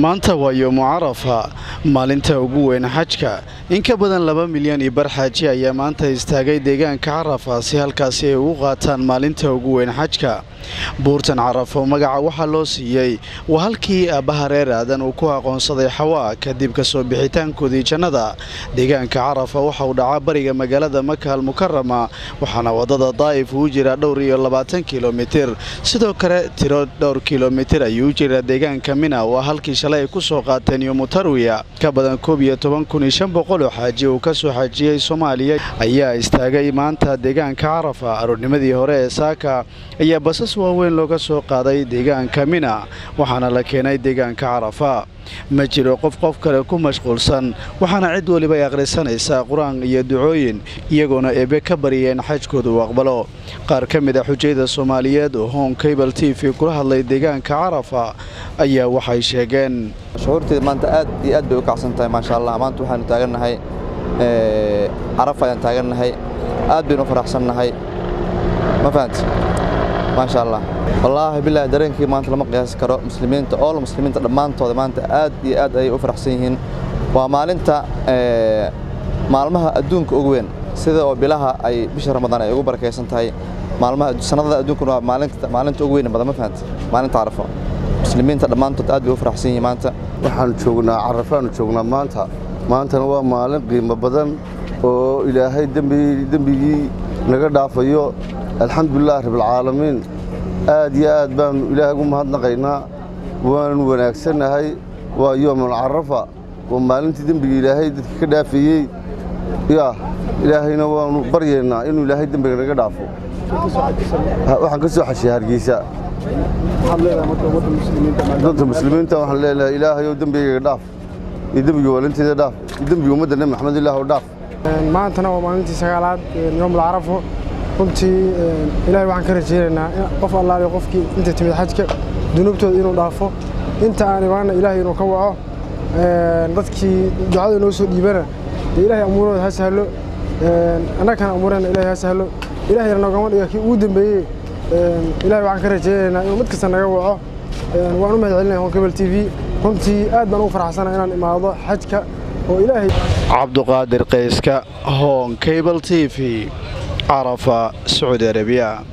maanta waa yoomu carafa maalinta ugu weyn xajka in ka badan laba milyan iyo bar xaaji ayaa maanta istaagay deegaanka carafa si halkaasi ay ugu qaataan maalinta ugu weyn xajka buurtan carafo magaca waxaa loo siiyey waa halkii aabbaha reer aadan uu ku aqoonsaday xawaa kadib kasoo bixitaankoodii jannada deegaanka carafa waxa uu dhacaa bariga magaalada maka almukarama waxaana wadada daa'if uu jiraa dhowr iyo labaatan kilomitir sidoo kale tiro dhowr kilomitir ayuu u jiraa deegaanka mina waa halkii shalay ay ku soo qaateen yomutarwiya ka badan koob iyo toban kun iyo shan boqol oo xaaji uu ka soo xajiyey soomaaliya ayaa istaagay maanta deegaanka carafa aroornimadii hore ee saaka ayaa basas waaweyn looga soo qaaday deegaanka mina waxaana la keenay deegaanka carafa ma jiro qof qof kale ku mashquulsan waxaana cid weliba ay akhrisanaysaa qur-aan iyo ducooyin iyagoona eebe ka baryeen xajkooda uu aqbalo qaar ka mid a xujayda soomaaliyeed oo hon cable t v kula hadlay deegaanka carafa ayaa waxay sheegeen shuhuurteeda maanta aad iyo aad bay u kacsan tahay maasha allah maanta waxaanu taagannahay carafa ayaan taagannahay aad baynu u faraxsannahay ma fahanti maasha allah wallaahi bilaahi dareenkii maanta lama qiyaasi karo muslimiinta ool muslimiinta dhammaantooda maanta aad iyo aad ayay u faraxsan yihiin waa maalinta maalmaha adduunka ugu weyn sida oo bilaha ay bisha ramadaan ay ugu barakaysan tahay maalmaha sanadada adduunkuna waa maalinta ugu weyn badan ma fahanti maalinta carafo muslimiinta dhammaantood aad bay u faraxsan yihiin maanta waxaanu joognaa carafaanu joognaa maanta maantana waa maalin qiimo badan oo ilaahay dembigii naga dhaafayo alxamdulilah rabbilcaalamiin aad iyo aad baannu ilaahay ugu mahadnaqaynaa waanu wanaagsannahay waa yoomul carafa waa maalintii dembiga ilaahay dadka ka dhaafeeyey yaa ilaahayna waannu baryaynaa inuu ilaahay dembiga naga dhaafo waxaan ka soo xashiya hargeysa dadka muslimiinta waxaan leelahay ilaahayow dembigayga dhaaf iyo dembiga waalinteeda dhaaf iyo dembiga ummadda nebi maxamed ilaahw dhaaf maantana waa maalintii sagaalaad yoomul carafo runtii ilaahay waxaan ka rajaynaynaa qof allaale qofkii inta timid xajka dunuubtooda inuu dhaafo inta aan imaanna ilaahay inuu ka waco dadkii ducada inoo soo dhiibana dee ilaahay amuurooda ha sahlo annagana amuurana ilaahay ha sahlo ilaahayna noogama dhiga kii ugu dambeeyey ilaahay waxaan ka rajaynaynaa inuu mid kasta naga waco waan u mahad celinaya hon cable t v runtii aad baan ugu faraxsana inaan imaado xajka oo ilaahay cabduqaadir qayska hon cable t v carafa sacuudi arabiya